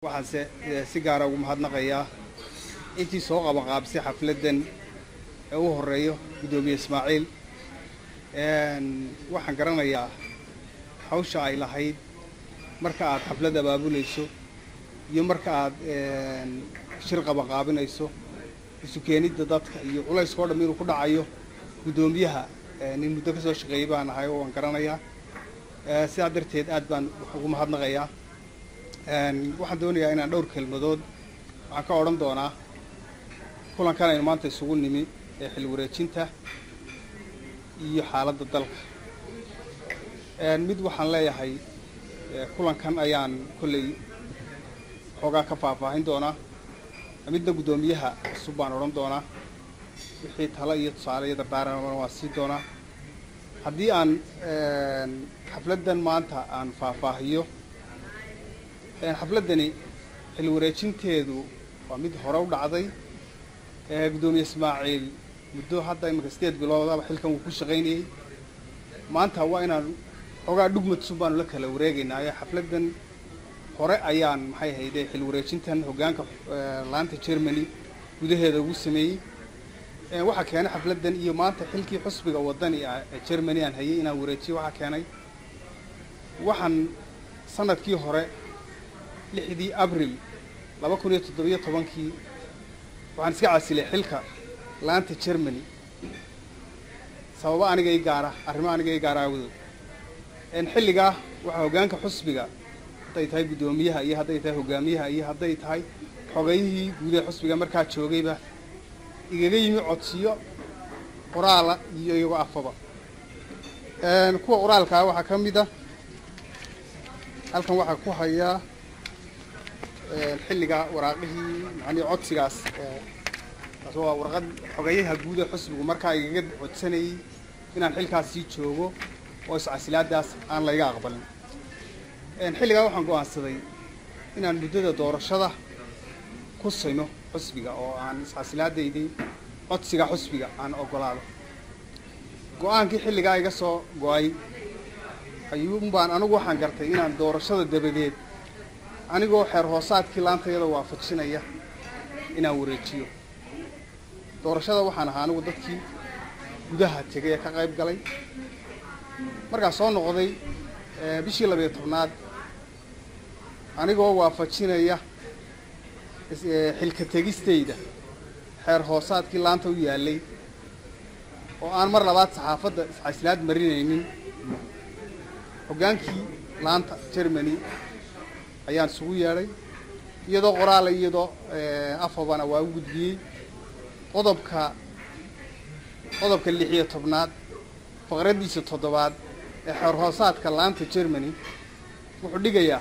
waxaanse si gaara ugu mahadnaqayaa intii soo qabanqaabisay xafladdan ee u horeeyo guddoomiye ismaaciil waxaan garanayaa hawsha ay lahayd marka aad xaflad abaabulayso iyo marka aad shir qabanqaabinayso isu keenidda dadka iyo culayska o dham inuu ku dhacayo guddoomiyaha nin muddo ka soo shaqeeyay baan ahay oo waan garanayaa sidaa darteed aad baan ugu mahadnaqayaa waxaan doonayaa inaan dhowr kelmadood waxaan ka odhan doonaa kulankan aynu maanta isugu nimi ee xil wareejinta iyo xaaladda dalka mid waxaan leeyahay kulankan ayaan kolley xoogaa ka faahfaahin doonaa midna guddoomiyaha cusub baan odhan doonaa wixii talo iyo tusaale iyo dardaaran waa sii doonaa haddii aan xafladdan maanta aan faahfaahiyo xafladdani xil wareejinteedu waa mid hore u dhacday guddoomiye ismaaciil muddo hadda iminka sideed biloodaba xilkan wuu ku shaqaynayey maanta waa inaan xoogaa dhugmadsun baanu la kala wareegaynaa ee xafladdan hore ayaan maxay hayde xil wareejintan hoggaanka laanta germany gudaheeda ugu sameeyey waxaa keenay xafladdan iyo maanta xilkii xusbiga wadani ah ee germany aan hayay inaan wareejiyo waxaa keenay waxaan sanadkii hore lixdii abril laba kun iyo toddobiyo tobankii waxaan iska casilay xilka laanta germany sababo aniga i gaara arrimo aniga i gaara aawadood xilligaa waxaa hoggaanka xusbiga hadday tahay guddoomiyaha iyo hadday tahay hogaamiyaha iyo hadday tahay xogayihii guud ee xusbiga markaa joogayba igaga yimi codsiyo qoraala iyo iyagoo afaba kuwa qoraalkaa waxaa ka mid a halkan waxaa ku hayaa xilligaa waraaqihii macnii codsigaas taas waa warqad xogayaha guud ee xusbigu markaa igaga codsanayay inaan xilkaas sii joogo oo iscasilaadaas aan layga aqbalin xilligaa waxaan go-aansaday inaan muddada doorashada ku sino xusbiga oo aan iscasilaadaydii codsiga xusbiga aan ogolaado go-aankii xilligaa iga soo go-ay ayuunbaan anigu waxaan gartay inaan doorashada dabadeed anigoo xeer hoosaadkii laantayada waafajinaya inaan wareejiyo doorashada waxaan ahaa anigu dadkii gudaha tegay ee ka qayb galay markaa soo noqday bishii labiyo tobnaad anigoo waafajinaya xilka tegistayda xeer hoosaadkii laanta u yaallay oo aan mar labaad saxaafadda iscasilaad marinaynin hoggaankii laanta germany ayaan isugu yeedhay iyadoo qoraala iyadoo afabana waa u gudbiyey qodobka qodobka lix iyo tobnaad faqraddiisa toddobaad ee xeer hoosaadka laanta germany wuxuu dhigayaa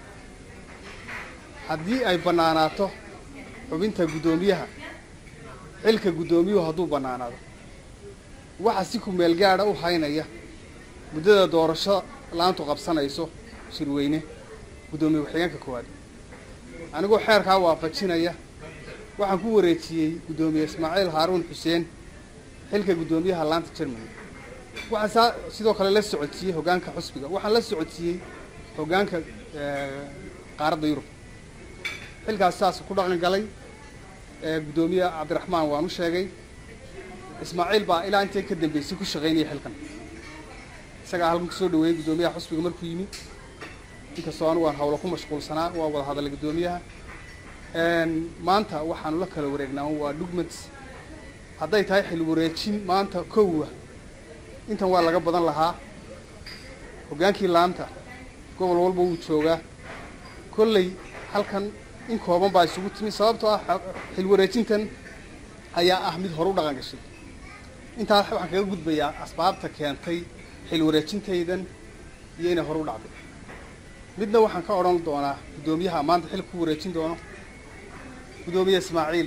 haddii ay bannaanaato xubinta guddoomiyaha xilka guddoomiyuhu hadduu bannaanaado waxa si kumeel gaadha u haynaya muddada doorasho laantu qabsanayso shirweyne guddoomiye ku-xigeenka koowaad anigoo xeerkaa waafajinaya waxaan ku wareejiyey guddoomiye ismaaciil haaruun xuseen xilka guddoomiyaha laanta germany waxaan saa sidoo kale la socodsiiyey hoggaanka xusbiga waxaan la socodsiiyey hoggaanka qaaradda yurub xilkaas saas ku dhaqan galay guddoomiye cabdiraxmaan waan u sheegay ismaaciil baa ilaa intay ka dambeysay ku shaqaynayay xilkan isagaa halkan kusoo dhaweeyey guddoomiyaha xusbiga markuu yimi inkastoo anigu aan hawlo ku mashquulsanaa waa wada hadalay guddoomiyaha maanta waxaanu la kala wareegnaa waa dhugmats hadday tahay xil wareejin maanta kowa intan waa laga badan lahaa hoggaankii laanta gobol walba wuu joogaa kolley halkan in kooban baa isugu timi sababtoo ah xil wareejintan ayaa ah mid hore u dhaqan gashay intaas waxaan kaga gudbayaa asbaabta keentay xil wareejintaydan iyo inay hore u dhacday midna waxaan ka odhan doonaa guddoomiyaha maanta xil ku wareejin doono guddoomiye ismaaciil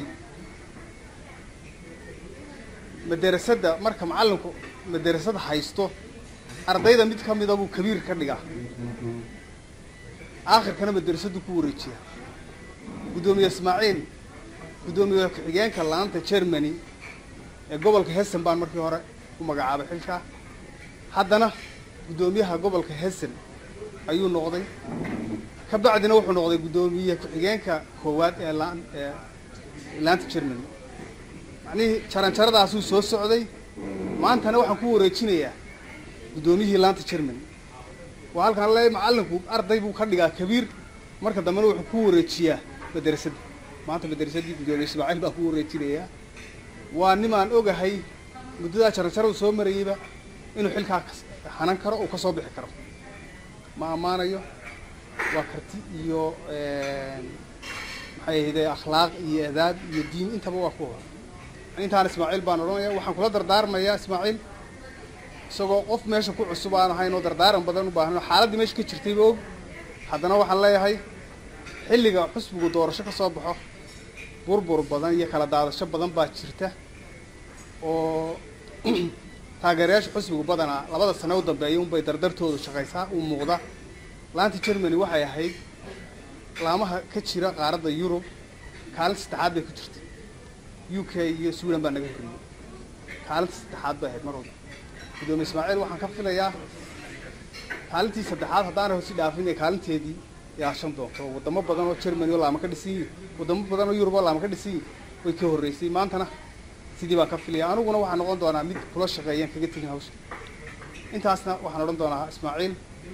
madrasadda marka macallinku madrasada haysto ardayda mid ka mida buu kabiir ka dhigaa aakhirkana madrasaddu ku wareejiya guddoomiye ismaaciil guddoomiye ku-xigeenka laanta germany ee gobolka hessen baan markii hore u magacaabay xilkaa haddana guddoomiyaha gobolka hessen ayuu noqday ka bacdina wuxuu noqday guddoomiye ku-xigeenka koowaad ee laan ee laanta germany macnihii jaranjaradaasuu soo socday maantana waxaan ku wareejinayaa guddoomiyihii laanta germany waa halkaan le macallinku arday buu ka dhigaa kabiir marka dambena wuxuu ku wareejiyaa madrasadda maanta madrasaddii guddoomiye ismaaciil baa ku wareejinayaa waa nimaan ogahay muddadaa jaranjaradu soo marayeyba inuu xilkaa hanan karo uu ka soo bixi karo ma ammaanayo waa karti iyo maxay ahayde akhlaaq iyo adaab iyo diin intaba waa ku hor intaan ismaaciil baan odhanaya waxaan kula dardaarmayaa ismaaciil isagoo qof meesha ku cusub aan ahayn oo dardaaran badan u baahan xaaladdii meesha ka jirtayba og haddana waxaan leeyahay xilliga xusbigu doorasho ka soo baxo burbur badan iyo kala daadasho badan baa jirta oo taageerayaasha xusbigu badanaa labada sane u dambeeya unbay dardartoodu shaqaysaa uu muuqda laanta germany waxay ahayd laamaha ka jira qaaradda yurub kaalinta saddexaad bay ku jirtay u k iyo sweden baa naga horreeyey kaalinta saddexaad bay ahayd mar walba guddoomiye ismaaciil waxaan ka filayaa kaalintii saddexaad haddaana hosi dhaafin ee kaalinteedii yaashan doonto wadamo badan oo germany oo laama ka dhisan yihin wadamo badan oo yurub oo laama ka dhisan yihin way ka horreysay maantana sidii baan ka filaya aniguna waxaan noqon doonaa mid kula shaqeeyaan kaga tegin hawsha intaasna waxaan odhan doonaa ismaaciil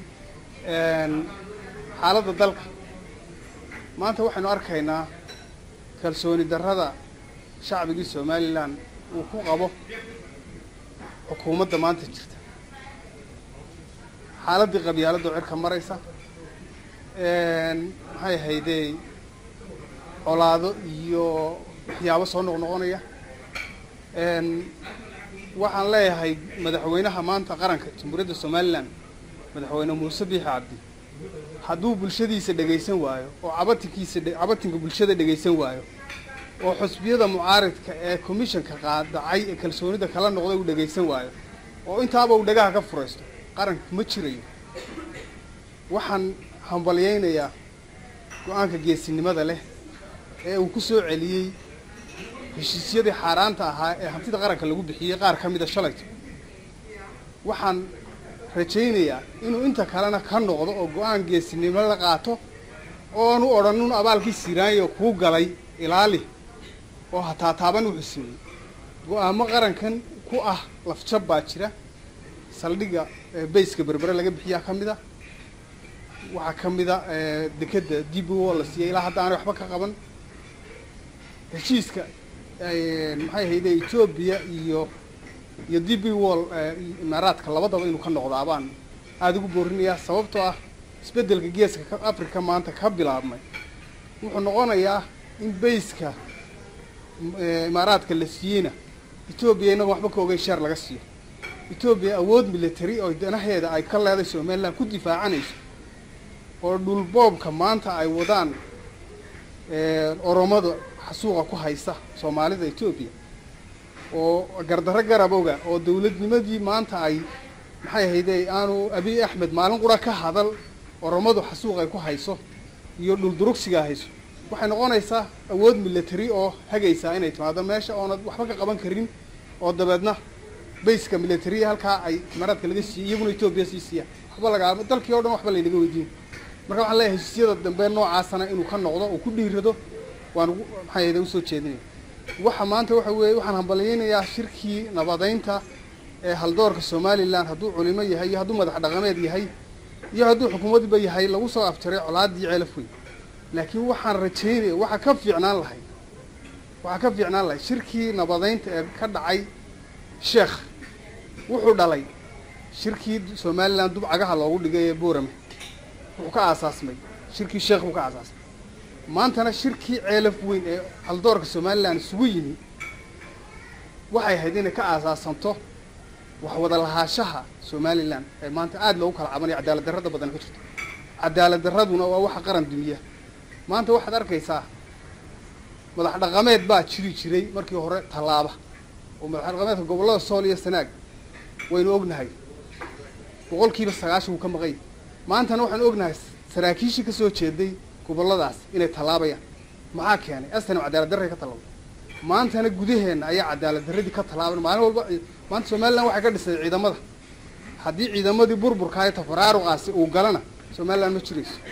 xaaladda dalka maanta waxaynu arkaynaa kalsooni darrada shacbigii somalilan uu ku qabo xukuumadda maanta jirta xaaladdii qabyaaladoo cirka maraysa maxay ahaydey colaado iyo waxyaabo soo noqnoqonaya waxaan leeyahay madaxweynaha maanta qaranka jamhuuriyadda somalilan madaxweyne muuse biixi cabdi hadduu bulshadiisa dhegaysan waayo oo cabatinkiisa cabatinka bulshada dhegaysan waayo oo xusbiyada mucaaridka ee commissionka qaadacay ee kalsoonida kala noqday uu dhegaysan waayo oo intaaba uu dhagaha ka furaysto qaranka ma jirayo waxaan hambalyaynayaa go-aanka geesinimada leh ee uu ku soo celiyey heshiisyadii xaaraanta ahaa ee hantida qaranka lagu bixiyey qaar ka mida shalayto waxaan rajaynayaa inuu inta kalena ka noqdo oo go-aan geesinimo la qaato oonu odhan un abaalkii siraanyo kuu galay ilaali oo hataataaban wuxuu sameeyey go-aamo qarankan ku ah lafjab baa jira saldhigga bayska berbere laga bixiyaa ka mid a waxaa ka mid a dekeda dib o la siiyey ilaa hadda aanay waxba ka qaban heshiiska maxay ahayde etoobiya iyo iyo d b wall imaaraadka labadaba inuu ka noqdaa baan aada ugu boorinayaa sababtoo ah isbeddelka geeska africa maanta ka bilaabmay wuxuu noqonayaa in bayska imaaraadka la siiyeyna etoobiya inagoon waxba ka ogeyn sheer laga siiyo etoobiya awood military oo danaheeda ay ka leeday somaliland ku difaacanayso oo dhulboobka maanta ay wadaan oromada xasuuqa ku haysa soomaalida etoobiya oo gardarro garab oga oo dawladnimadii maanta ay maxay ahayde aanu abiy axmed maalin qura ka hadal oromadu xasuuq ay ku hayso iyo dhuldurugsigaa hayso waxay noqonaysaa awood military oo hagaysaa inay timaado meesha oonad waxba ka qaban karin oo dabeedna bayska military halkaa ay imaaraadka laga siiyey iyaguna etoobiya sii siiya waxba lagaa dalkii o dhan waxba laynaga weydiin marka waxaan leeyahay heshiisyada dambe noocaasana inuu ka noqdo oo ku dhiirado waan ugu maxay ahayde usoo jeedinaya waxa maanta waxa weeye waxaan hambalyaynayaa shirkii nabadeynta ee haldoorka somalilan hadduu culimo yahay iyo hadduu madax dhaqameed yahay iyo hadduu xukuumadba yahay lagu soo afjaray colaaddii ceelaf weyn laakiin waxaan rajaynaya waxaa ka fiicnaan lahay waxaa ka fiicnaan lahay shirkii nabadeynta ee ka dhacay sheekh wuxuu dhalay shirkii somalilan dub cagaha loogu dhigay ee boorame wuxuu ka aasaasmay shirkii sheekh buu ka aasaasmay maantana shirkii ceelaf weyn ee haldoorka somalilan isugu yimi waxay ahayd inay ka aasaasanto wax wada lahaashaha somalilan ee maanta aada loogu kala cabanayo cadaalad darrada badan ka jirto cadaalad darraduna waa waxa qaran dumiya maanta waxaad arkaysaa madax dhaqameed baa jiri jiray markii hore tallaaba oo madax dhaqameedka gobollada sool iyo sanaag waynu ognahay boqolkiiba sagaashan wuu ka maqanya maantana waxaanu ognahay saraakiishii kasoo jeeday gobolladaas inay tallaabayaan maxaa keenay astan cadaalad darray ka tallaabay maantana gudaheenna ayaa cadaalad darradii ka tallaaban maalin walba maanta somalilan waxay ka dhisay ciidamada haddii ciidamadii burburka ee tafaraaruqaasi uu galana somalilan ma jirayso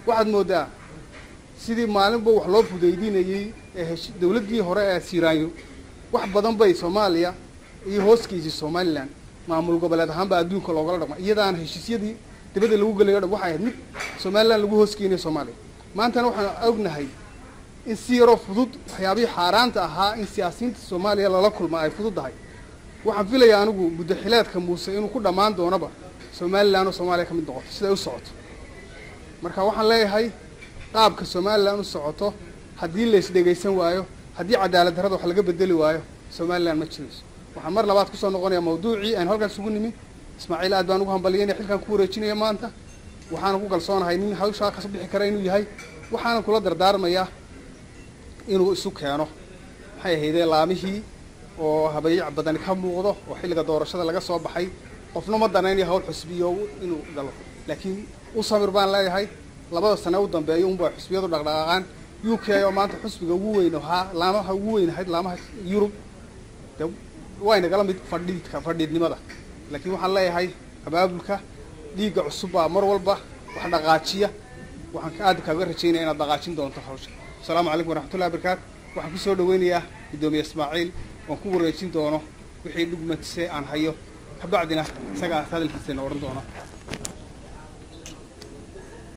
waxaad moodaa sidii maalinba wax loo fudaydinayey ee hesh dawladdii hore ee siiraanyo wax badan bay soomaaliya iyo hooskiisii somalilan maamul goboleed ahaanba adduunka loogala dhaqma iyadaan heshiisyadii dibadda lagu gelayo dhan waxay ahayd mid somalilan lagu hoosgeynayo soomaaliya maantana waxaan ognahay in si yaroo fudud waxyaabihii xaaraanta ahaa in siyaasiyiinta soomaaliya lala kulma ay fududdahay waxaan filayaa anigu muddaxileedka muuse inuu ku dhammaan doonaba somalilan oo soomaaliya ka mid noqoto siday u socoto marka waxaan leeyahay qaabka somalilan u socoto haddii la isdhegaysan waayo haddii cadaalad darrada wax laga bedeli waayo somalilan ma jirayso waxaan mar labaad kusoo noqonayaa mawduucii aynu halkan isugu nimi ismaaciil aad baan ugu hambaliyayna xilkan ku wareejinaya maanta waxaana ku kalsoonahay nin hawshaa kasoo bixi kara inuu yahay waxaana kula dardaarmayaa inuu isu keeno maxay ahaydee laamihii oo habayac badani ka muuqdo oo xilliga doorashada laga soo baxay qofna ma danaynayo hawl xusbiyo inuu galo laakiin u samir baan leeyahay labada sane u dambeeyo unbaa xusbiyadu dhaqdhaqaaqaan u k oo maanta xusbiga ugu weyn ahaa laamaha ugu weyn ahayd laamaha yurub de way nagala mid fadhiidka fadhiidnimada laakiin waxaan leeyahay abaabulka dhiigga cusub baa mar walba wax dhaqaajiya waxaan aad kaaga rajaynaya inaad dhaqaajin doonto hawsha asalaamu calaykum waraxmatullahi barakaatu waxaan kusoo dhaweynayaa guddoomiye ismaaciil oon ku wareejin doono wixii dhugmatise aan hayo kabacdina isagaa hadalkiisana odhan doono